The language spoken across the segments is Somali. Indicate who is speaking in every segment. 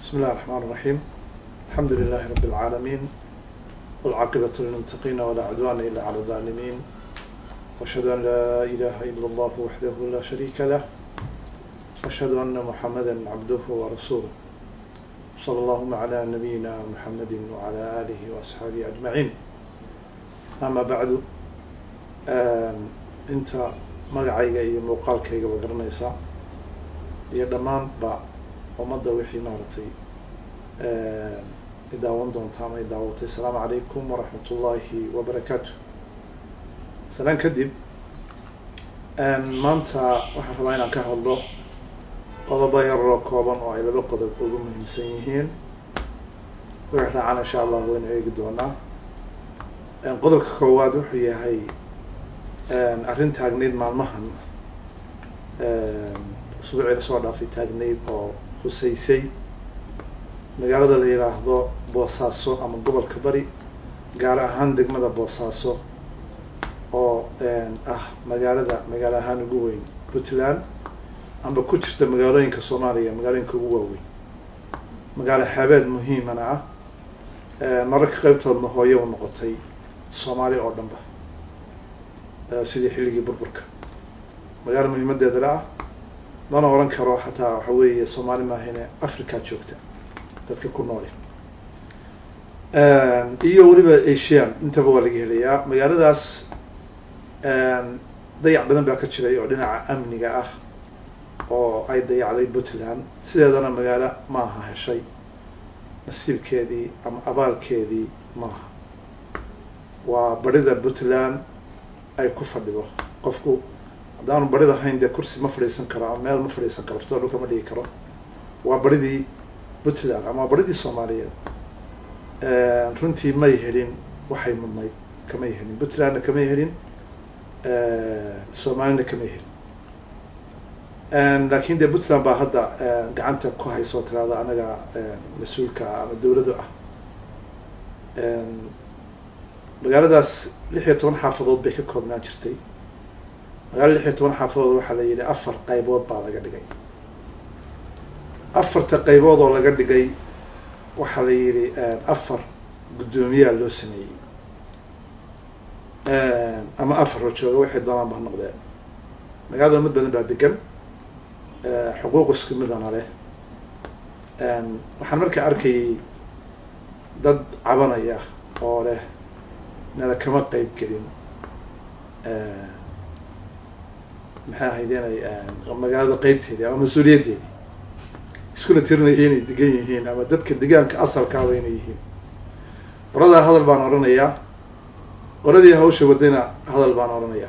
Speaker 1: بسم الله الرحمن الرحيم الحمد لله رب العالمين والعاقبة للمتقين ولا عدوان إلا على الظالمين وأشهد أن لا إله إلا الله وحده لا شريك له وأشهد أن محمدا عبده ورسوله صلى اللهم على نبينا محمد وعلى آله وأصحابه أجمعين أما بعد inta magacayga iyo muuqaalkayga ba garanaysaa iyo dhammaanba ummadda wixii maaragtay idaawan doonta ama idaawatay asalaamu calaykum waraxmat ullaahi wabarakaatu salaan kadib maanta waxaan rabaa inaan ka hadlo qodobo yaroo kooban oo ay laba qodob ugu muhiimsan yihiin wixii raacana insha allah waynu eegi doonaa qodobka koowaad wuxuu yahay arrin taagnayd maalmahan usbuucii lasoo dhaafay taagnayd oo khusaysay magaalada la yidhaahdo boosaaso ama gobolka bari gaar ahaan degmada boosaaso oo ah magaalada magaalo ahaan ugu weyn puntland amba ku jirta magaalooyinka soomaaliya magaalooyinka ugu waaweyn magaalo xaabeed muhiimana ah mararka qaybtoodna hooyo u noqotay soomaali oo dhanba sidii xilligii burburka magaalo muhiimadeeda la ah lana oran karo xataa waxa weeye soomaali maahine africa joogta dadka ku noole iyo weliba asian intaba waa laga helayaa magaaladaas dayac badan baa ka jiray oo dhinaca amniga ah oo ay dayacday puntland sideedana magaalo maaha heshay nasiibkeedii ama abaalkeedii maaha waa barida puntland ay ku fadhido qofku haddaanu bari lahayn dee kursi ma fadhiisan karo ama meel ma fadhiisan karo fto dhulka ma dhigi karo waa baridii puntland ama waa baridii soomaaliyeed runtii may helin waxay mudnayd kamay helin puntlandna kamay helin soomaalina kamay helin lakin dee puntland baa hadda gacanta ku hayso tiraada anaga mas-uulka ah ama dawladu ah magaaladaas lix iyo toban xaafadood bay ka koobnaan jirtay magaalo lix iyo toban xaafadood waxaa la yidhi afar qaybood baa laga dhigay afarta qaybood oo laga dhigay waxaa la yidhi afar guddoomiyaa loo sameeyey ama afar rojooga waxay doonaan ba ha noqdeen magaalada umad badan baa degan xuquuq isku midana leh waxaan markaa arkayay dad cabanaya oo leh nala kama qeyb gelin maxay ahayd inay magaalada qeybteedii ama mas-uuliyaddeedii iskuna tirinaya inay degan yihiin ama dadka degaanka asalkaaba inay yihiin qoladaa hadal baan oranayaa qoladii hawsha wadayna hadal baan oranayaa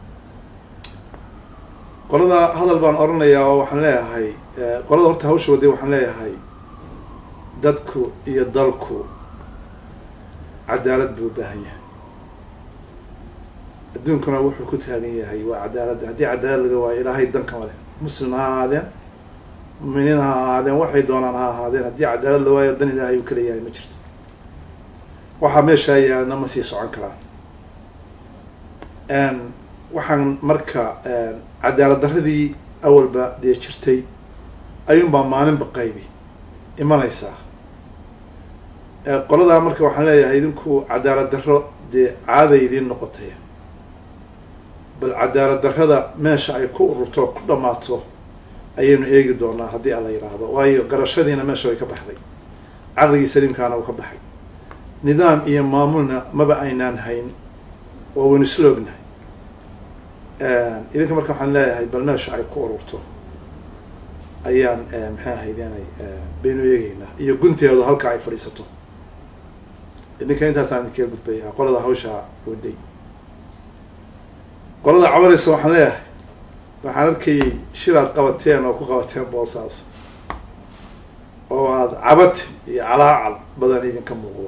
Speaker 1: qolada hadal baan oranayaa oo waxaan leeyahay qolada horta hawsha waday waxaan leeyahay dadku iyo dalku cadaalad buu u baahan yahay adduunkuna wuxuu ku taagan yahay waa cadaaladda haddii cadaalad laga waayo ilaahay dankama leh muslim ha ahaadeen muminiin ha ahaadeen waxay doonaan ha ahaadeen haddii cadaalad la waayo dan ilaahay uu kala yahay ma jirto waxaa meeshaa yaalna ma sii socon karaan waxaan marka cadaalad darradii awalba dee jirtay ayuunbaa maalinba qaybi imanaysaa qoladaa marka waxaan leeyahay idinku cadaalad darro dee caaday idiin noqotay bal cadaalad darrada meesha ay ku ururto ku dhammaato ayaynu eegi doonaa haddii ala yidhaahdo waayo garashadiina meesha way ka baxday caqligii saliimkaana uu ka baxay nidaam iyo maamulna maba aynaan hayn oo waynu isla ognahay idinka marka waxaan leeyahay bal meesha ay ku ururto ayaan maxay ahayd inay baynu eegeynaa iyo gunteedu halka ay fadhiisato idinka intaasaan idinkaga gudbayaa qolada hawsha waday qolada cabanaysa waxaan leeyahay waxaan arkayay shiraad qabateen oo ku qabateen boosaas oo aada cabati iyo calaacal badan idinka muuqdo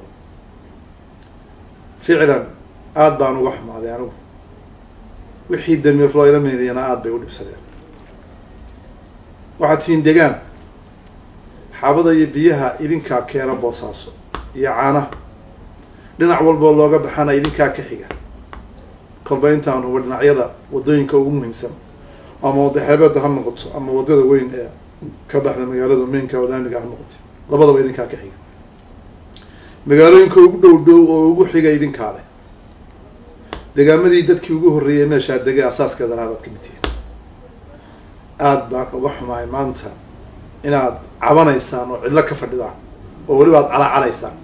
Speaker 1: ficlan aada baan uga xumaaday anigu wixii damiir loo ila meediyana aada bay u dhibsadeen waxaad tihiin degaan xaabada iyo biyaha idinkaa keena boosaaso iyo caanaha dhinac walboo looga baxana idinkaa ka xiga kolba intaan huba dhinacyada waddooyinka ugu muhiimsan ama wadda xeebeedda ha noqoto ama waddada weyn ee ka baxda magaalada mainka oo laamiga ha noqotay labadaba idinkaa ka xiga magaalooyinka ugu dhow dhow oo ugu xiga idinkaa leh degaamadii dadkii ugu horreeyay meeshaa degay asaaskeeda lahaa baad ka mid tihiin aada baan uga xumahay maanta inaad cabanaysaan oo cidlo ka fadhidaan oo weliba ad calacalaysaan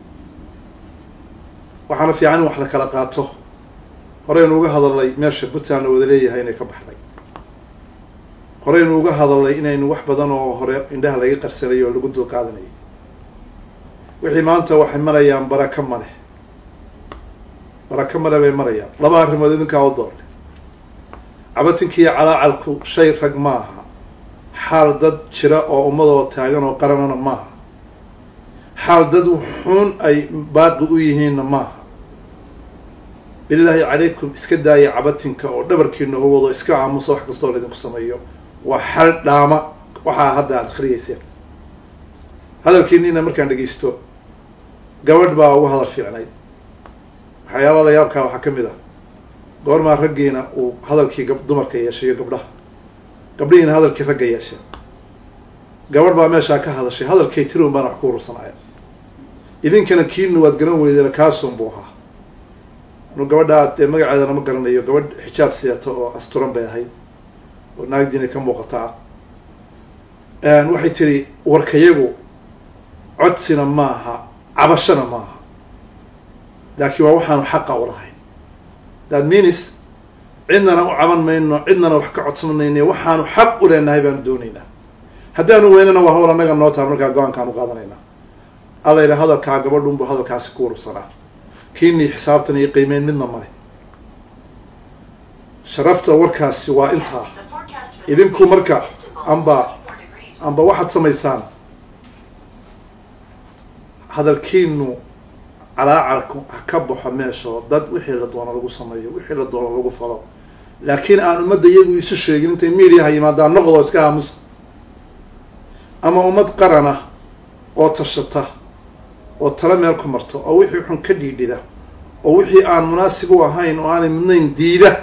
Speaker 1: waxaana fiican in wax la kala qaato horeynu uga hadalnay meesha puntland oo wada leeyahay inay ka baxday horeynu uga hadalnay inaynu wax badan oo hore indhaha laga qarsanayo oo lagu dul qaadanayay wixii maanta waxay marayaan baraka male baraka male bay marayaan laba arrimood idinkaa u doorle cabatinkiiyo calaacalku shay rag ma aha xaal dad jira oo ummadoo taagan oo qaranana maaha xaal dad xun ay baaqi u yihiinna maaha bilaahi calaykum iska daaya cabatinka oo dhabarkiina u wado iska aamusa wax kastoo laydinku sameeyo waa xal dhaama waxaa hadda aada akhriyeyseen hadalkiinina markaan dhegeysto gabadh baa ugu hadal fiicnayd waxyaabaa la yaabkaa waxaa ka mid ah goormaa raggiina uu hadalkii gab dumarka yeeshayo gabdhaha gabdhihiina hadalkii ragga yeesheen gabadh baa meeshaa ka hadashay hadalkay tiri un baana wax ku urursanaya idinkana kiina waad garan weydeen kaasun buu ahaa anu gabadhaa dee magaceedana ma garanayo gabadh xijaab sidato oo asturan bay ahayd oo naagdiina ka muuqataa waxay tiri warkayagu codsina maaha cabashana maaha laakiin waa waxaanu xaqa u lahayn that means cidnana u caban mayno cidnana wax ka codsanayne waxaanu xaq u leenahay baanu doonaynaa haddaanu weynana waa hawl annaga noo taha markaa go-aankaanu qaadanaynaa alla yidha hadalkaa gabadhunbu hadalkaasi ku urursanaa kiinii xisaabtan iyo qiimeyn midna male sharafta warkaasi waa intaa idinku marka amba amba waxaad samaysaan hadalkiinu calaacarku ha ka baxo meeshao dad wixii la doono lagu sameeyo wixii la doono lagu falo laakiin aan ummadda iyagu isu sheegin intay mediaha yimaadaan noqdo iska aamusa ama ummad qarana oo tashata oo tala meel ku marto oo wixii xun ka dhiidhida oo wixii aan munaasib u ahayn oo aanay midnayn diida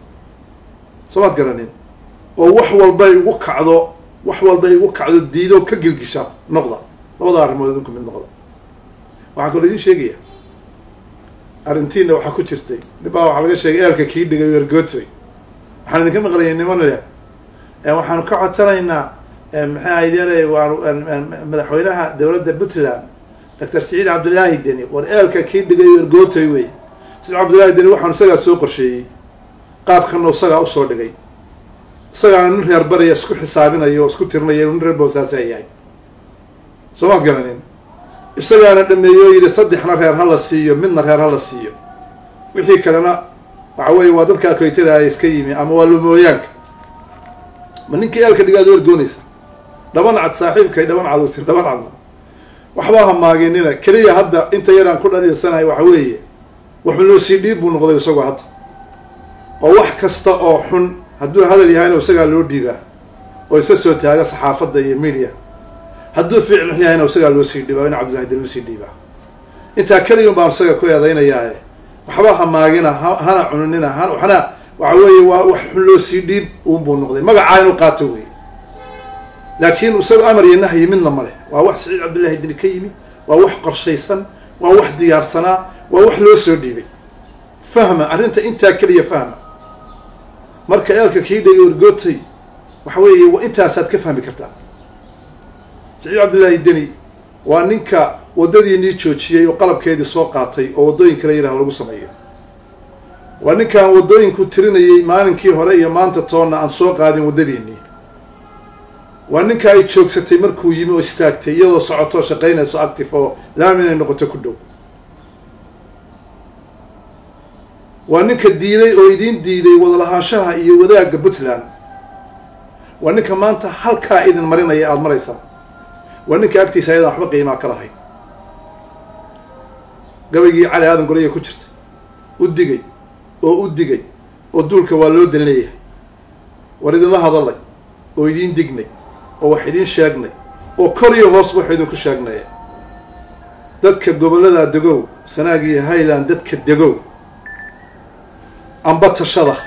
Speaker 1: soo maad garanin oo wax walba ay ugu kacdo wax walba ay ugu kacdo diido ka gilgisha noqda labada arrimood idinku mid noqda waxaan kaloo idin sheegaya arrintiina waxaa ku jirtay nibaa waxaa laga sheegay eelka kii dhigay wergotoy waxaan idinka maqlayay niman leh waxaanu ka codsanaynaa maxay ahaydeen madaxweynaha dowladda puntland doctor siciid cabdullaahi deni war eelka kii dhigay wergotoy wey siciid cabdullaahi deni waxaanu isagaa soo qorsheeyey qaabkana isagaa usoo dhigay isagaana nin reer baraya isku xisaabinayo oo isku tirinaya nin reer boosaasaa yahay soo maad garanin isagaana dhameeyo yidhi saddexna reer ha la siiyo midna reer ha la siiyo wixii kalena waxa weeye waa dadka akoytada ay iska yimi ama waa lumooyaanka ma ninkii eelka dhigaad wergoonaysa dhaban cad saaxiibkay dhaban cad wasir dhaban cadna waxbaa hamaaginina keliya hadda inta yaraan ku dhaliilsanahay waxa weeye waxunoo sii dhiib buu noqday isagoo hadda oo wax kasta oo xun hadduu hadal yahayna isagaa loo dhiibaa oo isa soo taaga saxaafadda iyo media hadduu ficil yahayna isagaa loo sii dhiibaa in cabdullahi deni usii dhiibaa intaa keliya un baan isaga ku eedaynayaae waxba hamaagina hana cununina hana waxna waxa weeye waa wax xun loo sii dhiib uunbuu noqday magacaa inuu qaato wey laakiin isaga amar iyo nahyi midna ma leh waa wax saciid cabdullahi deni ka yimi waa wax qorshaysan waa wax diyaarsanaa waa wax loo soo dhiibay fahma arrinta intaa keliya fahma marka eelka kii dhigay orgootay waxa weeye intaasaad ka fahmi kartaa saciid cabdullaahi deni waa ninka waddadiinii joojiyey oo qalabkeedii soo qaatay oo waddooyin kala yidhaha lagu sameeyo waa ninkaan waddooyinku tirinayay maalinkii hore iyo maanta toonna aan soo qaadin waddadiinii waa ninka ay joogsatay markuu yimi oo istaagtay iyadoo socotoo shaqaynayso active oo laam inay noqoto ku dhow waa ninka diiday oo idiin diiday wadalahaanshaha iyo wadaagga puntland waa ninka maanta halkaa idin marinaya aada maraysaa waa ninka agtiisa ayadaan waxba qiimaa ka lahayn gabaygii cali aadan golaya ku jirta u digay oo u digay oo duulka waa loo dan leeyahay war idinla hadalay oo idiin dignay oo wax idiin sheegnay oo kor iyo hoos wax idinku sheegnay dadka gobollada degow sanaag iyo highland dadka degow amba tashada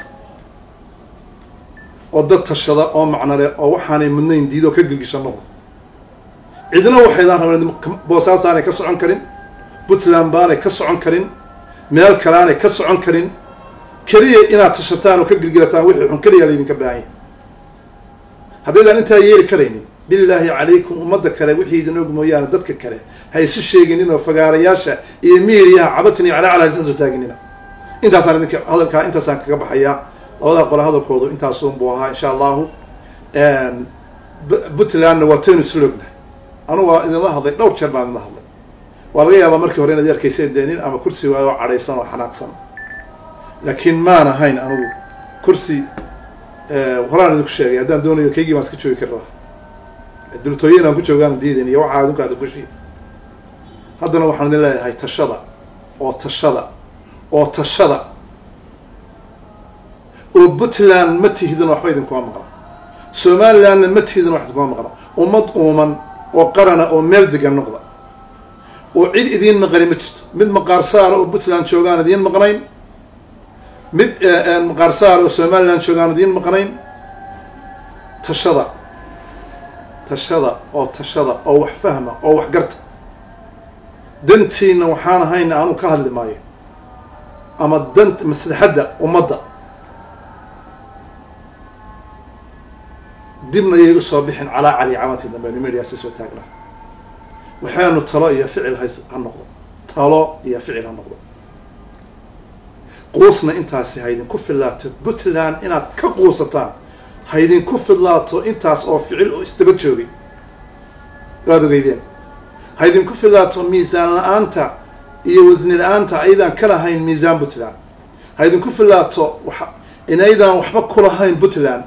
Speaker 1: oo dad tashada oo macnale oo waxaanay mudnayn diidoo ka gilgisha noqdo cidna waxaydaan rabeen boosaaso aanay ka socon karin puntland baanay ka socon karin meel kale aanay ka socon karin keliya inaad tashataan oo ka gilgilataan wixii xun keliya laydinka baahan yahay haddaydaan intaa yeeli karaynin bilaahi calaykum ummadda kale wixii idin og mooyaane dadka kale ha isu sheeginin oo fagaarayaasha iyo miiriyaha cabatni calaa calaa lisan soo taaginina intaasaan idinka hadalkaa intaasaan kaga baxayaa labadaa qole hadalkoodu intaasunbuu ahaa insha allahu puntlandna waa taynu slogna anugu waa idinla hadlay dhowr jeer baan idinla hadlay waa laga yaabaa markii hore inaad arkayseen dee nin ama kursi waayo oo cadhaysan oo xanaaqsan laakiin maan ahayn anugu kursi horaan idinku sheegay haddaan doonayo kaygii baan iska joogi kari lahaa dultooyin aan ku joogaan diidan iyo waxaa adinku aada gushi haddana waxaan idin leeyahay tashada oo tashada oo tashada oo puntland ma tihidin waxba idinkuma maqla somalilandna ma tihidin wax idinkuma maqla ummad uuman oo qarana oo meel degan noqda oo cid idiin maqani ma jirto mid maqaar saara oo puntland joogaan idiin maqnayn mid maqaar saara oo somaliland joogaan idiin maqnayn tashada tashada oo tashada oo wax fahma oo wax garta dantiina waxaan ahayna aanu ka hadli maayo ama danta maslaxadda ummadda dibna yay usoo bixin calaa cali camantii dambe nimediyaasi soo taagna waxaanu talo iyo ficil ha ha noqdo talo iyo ficil ha noqdo quusna intaasi ha idinku fillaato puntland inaad ka quusataan ha idinku fidlaato intaas oo ficil oo isdaba joogay waad ogeydeen ha idinku fidlaato miisaan la-aanta iyo wasni la-aanta ayadaan ka lahayn miisaan puntland ha idinku fidlaato wa inaydaan waxba ku lahayn puntland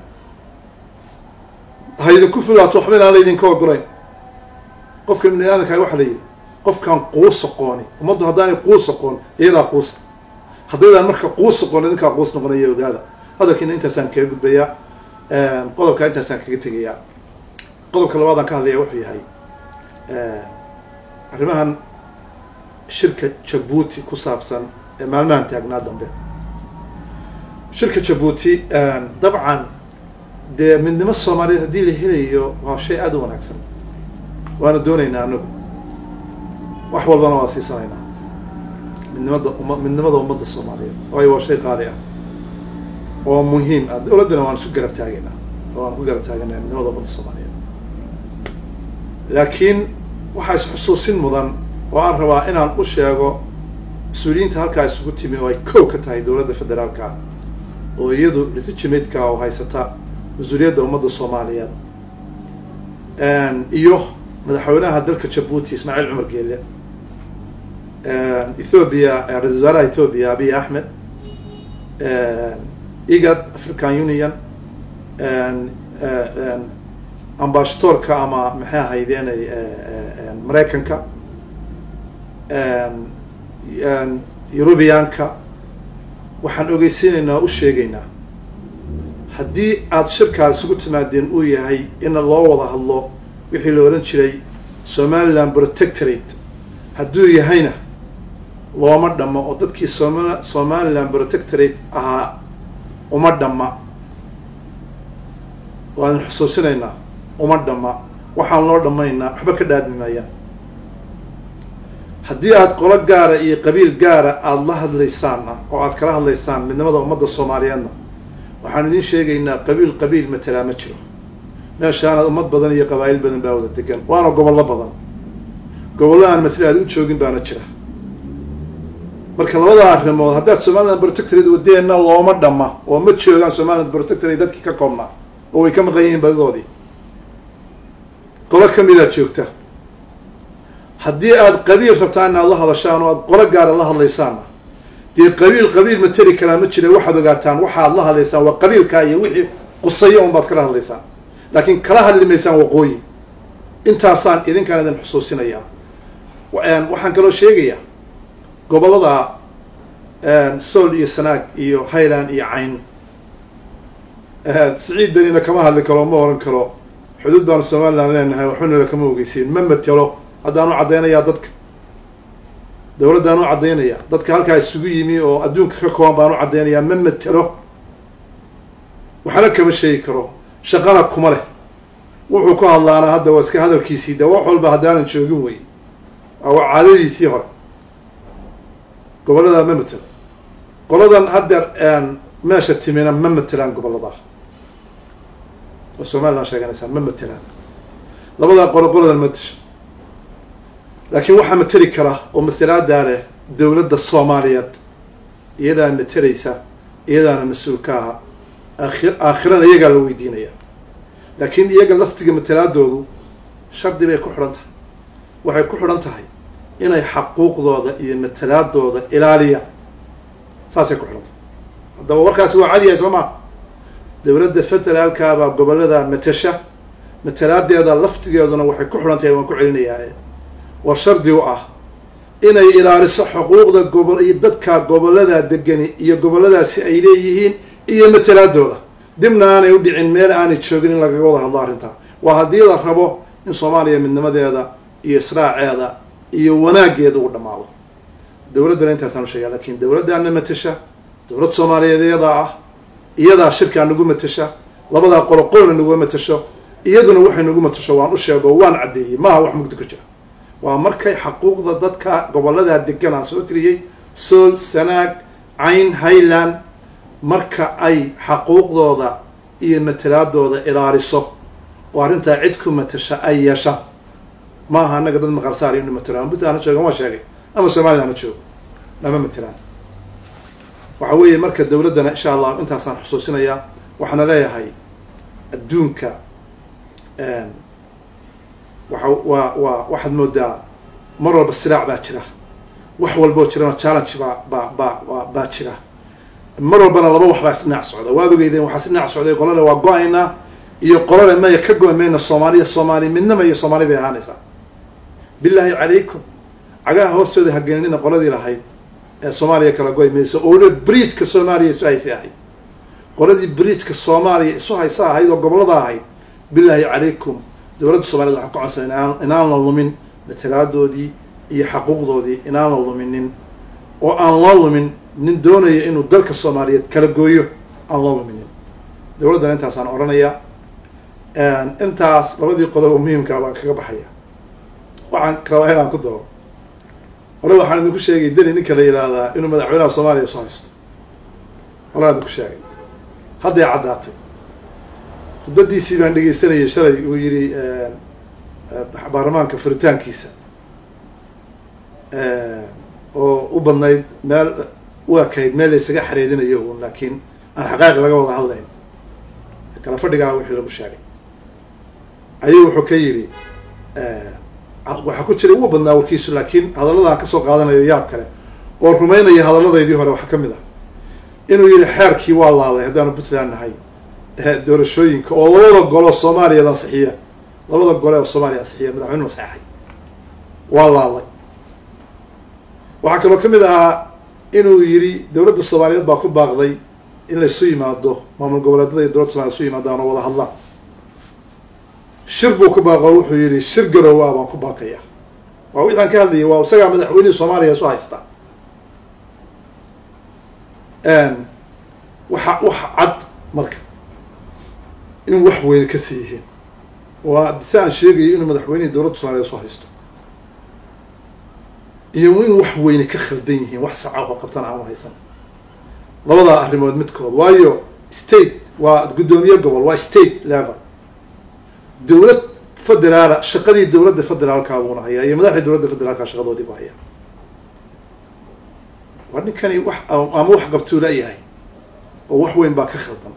Speaker 1: ha idinku fidlaato waxba inaan laydinka ogolayn qofka ibni aadanka waxa la yidhi qofkaan quus aqooni ummaddu haddaanay quus aqoon iyadaa quusa haddaydaan marka quus aqoon idinkaa quus noqonaya ogaada hadalkiina intaasaan kaga gudbayaa qodobka intaasaan kaga tegayaa qodobka labaadaan ka hadlaya wuxuu yahay arrimahan shirka jabuuti ku saabsan ee maalmahan taagnaa dambe shirka jabuuti dabcan dee midnimo soomaaliyeed haddii la helayo waa shay aada u wanaagsan waana doonaynaa anagu wax walbana waa siisanaynaa midnimada uma midnimada ummadda soomaaliyeed waayo waa shay qaali ah oo muhiim ah dowladdana waan isu garab taagaynaa waan ku garab taaganaa midnimada ummadda soomaaliyeed laakiin waxaa is-xusuusin mudan oo aan rabaa inaan u sheego mas-uuliyiinta halkaa isugu timi oo ay kow ka tahay dowladda federaalka ah oo iyadu legitimateka oo haysata mas-uuliyadda ummadda soomaaliyeed iyo madaxweynaha dalka jabuuti ismaaciil cumar geele ethoobia ra-isul wasaaraha ethoobia abiy axmed igad african union ambashadoorka ama maxay ahaydeenay maraykanka eurubiyaanka waxaan ogeysiinaynaa o u sheegaynaa haddii aada shirkaa isugu timaadeen uu yahay ina loo wada hadlo wixii la odhan jiray somaliland protectorate hadduu yahayna looma dhammo oo dadkii somal somaliland protectorate ahaa uma dhamma waan xusuusinaynaa uma dhamma waxaan loo dhammaynaa waxba ka dhaadmi maayaan haddii aada qolo gaara iyo qabiil gaara aada la hadlaysaanna oo aada kala hadlaysaan midnimada ummadda soomaaliyeedna waxaan idiin sheegaynaa qabiil qabiil matelaa ma jiro meeshaana ummad badan iyo qabaa'il badan baa wada degan waana gobollo badan gobollo aan matala aada u joogin baana jira marka labada arrimood haddaad somaliland protectorate wadeenna looma dhamma oo ma joogaan somaliland protectorate dadkii ka koobnaa oo way ka maqan yihiin badidoodii qolo kamidaad joogta haddii aada qabiil rabtaan inaad la hadashaan oo aada qolo gaara la hadlaysaanna dee qabiil qabiil ma teri karaa ma jira waxaad ogaataan waxaad la hadlaysaan waa qabiilkaa iyo wixii qusayo un baad kala hadlaysaan laakiin kala hadli maysaan waqooyi intaasaan idinkaan idin xusuusinayaa waxaan kaloo sheegayaa gobollada sool iyo sanaag iyo highland iyo cayn siciid danina kama hadli karo ma oran karo xuduud baanu somaliland leenahay waxbana lakama ogeysiin ma matelo haddaan u caddaynayaa dadka dowladdaan u caddaynaya dadka halkaa isugu yimi oo adduunka ka kooban baan u caddaynayaa ma matelo waxna kama sheegi karo shaqana kuma leh wuxuu ku hadlaana hadda waa iska hadalkiisii de wax walba haddaanan joogin wey waa caadadiisii hore gobollada ma matelo qoladan haddeer meesha timina ma matelaan gobolladaa oo somalilan sheeganaysaa ma matelaan labadaa qolo qoladan ma tesho laakiin waxaa mateli kara oo matalaadaa leh dowladda soomaaliyeed iyadaa matelaysa iyadaana mas-uul ka aha aakhi aakhirana iyagaa la weydiinaya laakiin iyaga laftiga matalaadoodu shardi bay ku xidhan tahay waxay ku xidhan tahay inay xaquuqdooda iyo matalaadooda ilaaliyaan saasay ku xidhan tahay haddaba warkaasi waa cadiyahay soo maa dowladda federaalkaabaa gobollada matasha matalaadeeda laftigeeduna waxay ku xidhan tahay waan ku celinayaa oo shardi u ah inay ilaaliso xuquuqda gobol iyo dadka gobollada degani iyo gobolladaasi ay leeyihiin iyo matalaadooda dibna aanay u dhicin meel aanay joogin in lagaga wada hadlo arrintaa waa haddii la rabo in soomaaliya midnimadeeda iyo israaceeda iyo wanaageeda uu dhammaado dowladdana intaasaan usheegaa lakin dowladdaana matasha dowlad soomaaliyeed iyadaa ah iyadaa shirkaa nagu matasha labadaa qolo qolna naguma matasho iyaduna waxay nagu matasho waan u sheego waan caddeeyey maaha wax mugdi ku jira waa markay xaquuqda dadka gobolladaa degan aan soo tiriyey sool sanaag cayn highland marka ay xaquuqdooda iyo matalaadooda ilaaliso oo arrintaa cid ku matasha ay yeeshaan maaha annaga dad maqarsaar inu matelo ama puntland ha joogan waa sheegay ama somalilan ha joogo lama matelaan waxa weeye marka dowladdana insha allah intaasaan xusuusinayaa waxaana leeyahay adduunka waa waa waa waxaad moodaa mar walba silaac baa jira wax walboo jirana challenge baa baa baa baa jira mar walbana laba wax baa isdhinac socda waad ogeydeen waxaa isdhinac socday qolale waa go-aynaa iyo qolale maya ka go- mayna soomaaliya soomaali midnama iyo soomaali bay ahaanaysaa bilaahi calaykum cagaha hoostooda hagelinina qoladii lahayd ee soomaaliya kala goy mayso oo weliba bridgeka soomaaliya isu haysa ahayd qoladii bridgeka soomaaliya isu haysa ahayd oo gobollada ahayd bilaahi calaykum dowladda soomaaliyed waxaan ka codsanay inaan inaan la lumin matalaadoodii iyo xaquuqdoodii inaan la luminin oo aan loo lumin nin doonaya inuu dalka soomaaliyeed kala gooyo aan loo luminin dowladdana intaasaan odhanayaa intaas labadii qodob oo muhiimkaa baan kaga baxaya waxaan rabaa inaan ku daro hore waxaan idinku sheegay deni ninka la yidhaahdaa inuu madaxweynaha soomaaliya soo haysto horeaan idinku sheegay hadday caddaatay khudbadiisii baan dhegeysanayay shalay uu yihi baarlamaanka furitaankiisa oo u badnayd meel u ekayd meel laysaga xareedinayo un laakiin aan xaqaaiq laga wada hadlayn kala fadhigaa wixii lagu sheegay ayuu wuxuu ka yidhi waxaa ku jiray ugu badnaa warkiisu laakiin hadalladaan kasoo qaadanayo yaab kale oo rumaynaya hadalladaydii hore waxaa ka mid ah inuu yihi xeerkii waa laaday haddaanu puntland nahay doorashooyinka oo labada golo soomaaliya ansixiya labada gole oo soomaaliya ansixiya madaxweynuhu saxeexay waa laalay waxaa kaloo ka mid ahaa inuu yidhi dowladda soomaaliyeed baa ku baaqday in laysu yimaado maamul goboleedyada iyo dowladda somaliyed isu yimaadaan oo wada hadlaan shir buu ku baaqo wuxuu yidhi shir garow ah baan ku baaqaya waa wixaan ka hadlayay waa isagaa madaxweynihii soomaaliya isu haystaa waxa waxa cad marka in wax weyne ka sii yihiin waa si aan sheegayo inuu madaxweynihii dowladda soomaliya isu haysto iyo in wax weyne ka khaldan yihiin wax saca oo qabtan aan haysan labadaa arrimood midkood waayo state waa guddoomiye gobol waa state level dowlad federaala shaqadii dowladda federaalkaa buuna hayaa iyo madaxdii dowladda federaalka shaqadoodii bu hayaa waa ninkani wax ama wax qabtuu layahay oo wax weyn baa ka khaldan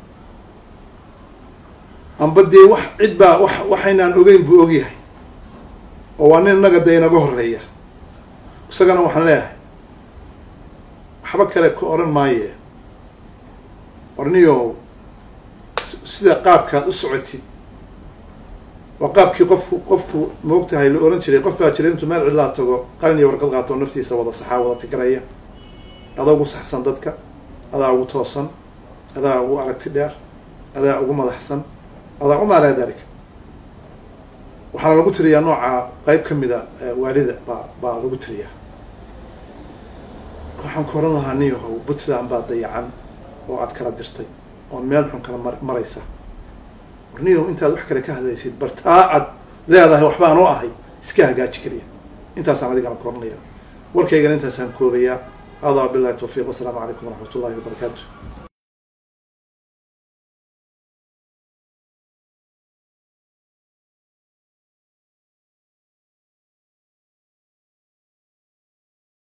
Speaker 1: amba dee wax cid baa wax waxaynaan ogeyn buu ogyahay oo waa nin innaga dee inaga horeeya isagana waxaan leeyahay waxba kale ku odhan maaye warniyow sida qaabkaad u socotid waa qaabkii qofku qofku maog tahay la ohan jiray qof baa jiray intuu meel cidlaa tago qalin iyo warqad qaato oo naftiisa wada saxaa wada tigraya adaa ugu saxsan dadka adaa ugu toosan adaa ugu aragti dheer adaa ugu madaxsan adaa uma alaa dalika waxaana lagu tiriyaa nooca qeyb ka mida waalida baa baa lagu tiriyaa waxaan ku oran lahaa niyahow puntland baa dayacan oo aad kala dirtay oo meel xun kala mar maraysa warniyahu intaad wax kale ka hadlaysid bartaa ad leedahay waxbaan u ahay iska hagaaji keliya intaasaan adigana koranaya warkaygana intaasaan koobayaa hada bilahi tawfiiq wasalaamu calaykum waraxmat ullahi wabarakaatu